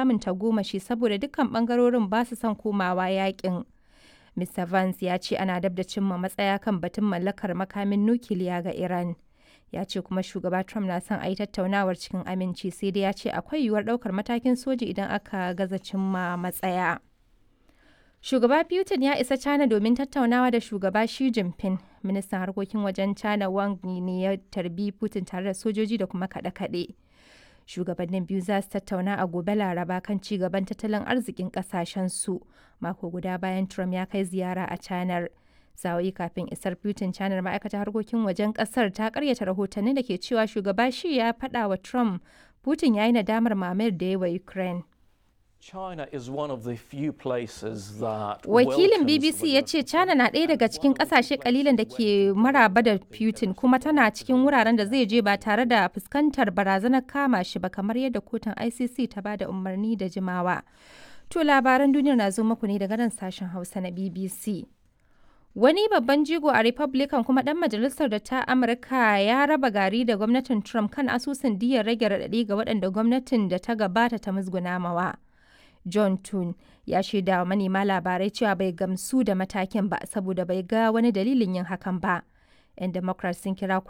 samun tagomashi saboda dukkan bangarorin ba su son komawa yakin. Mr. Vance ya ce ana dab da cimma matsaya kan batun mallakar makamin nukiliya ga Iran. Ya ce kuma shugaba Trump na son a yi tattaunawar cikin aminci sai dai ya ce akwai yiwuwar ɗaukar matakin soji idan aka gaza cimma matsaya. Shugaba Putin ya isa China domin tattaunawa da shugaba Xi Jinping. Ministan harkokin wajen China Wang Yi ne ya tarbi Putin tare da sojoji da kuma kaɗe-kaɗe. Shugabannin biyu za su tattauna a gobe Laraba kan ci gaban tattalin arzikin su mako guda bayan Trump ya kai ziyara a China. Sa'o'i kafin isar Putin China ma'aikatar harkokin wajen kasar ta karyata rahotanni da ke cewa shugaba Xi ya faɗa wa Trump Putin ya yi nadamar mamayar da ya wa Ukraine. China is one of the few places that Wakilin BBC ya ce China na ɗaya daga cikin ƙasashe kalilan da ke maraba da Putin kuma tana cikin wuraren da zai je ba tare da fuskantar barazanar kama shi ba kamar yadda kotun ICC ta ba da umarni da jimawa. To labaran duniyar na zo muku ne daga nan sashen Hausa na BBC. Wani babban jigo a Republican kuma ɗan majalisar da ta Amurka ya raba gari da gwamnatin Trump kan asusun diyar rage raɗaɗi ga waɗanda gwamnatin da ta gabata ta musguna mawa. John Tun ya shaida wa manema labarai cewa bai gamsu da matakin ba saboda bai ga wani dalilin yin hakan ba. 'Yan Democrats sun kira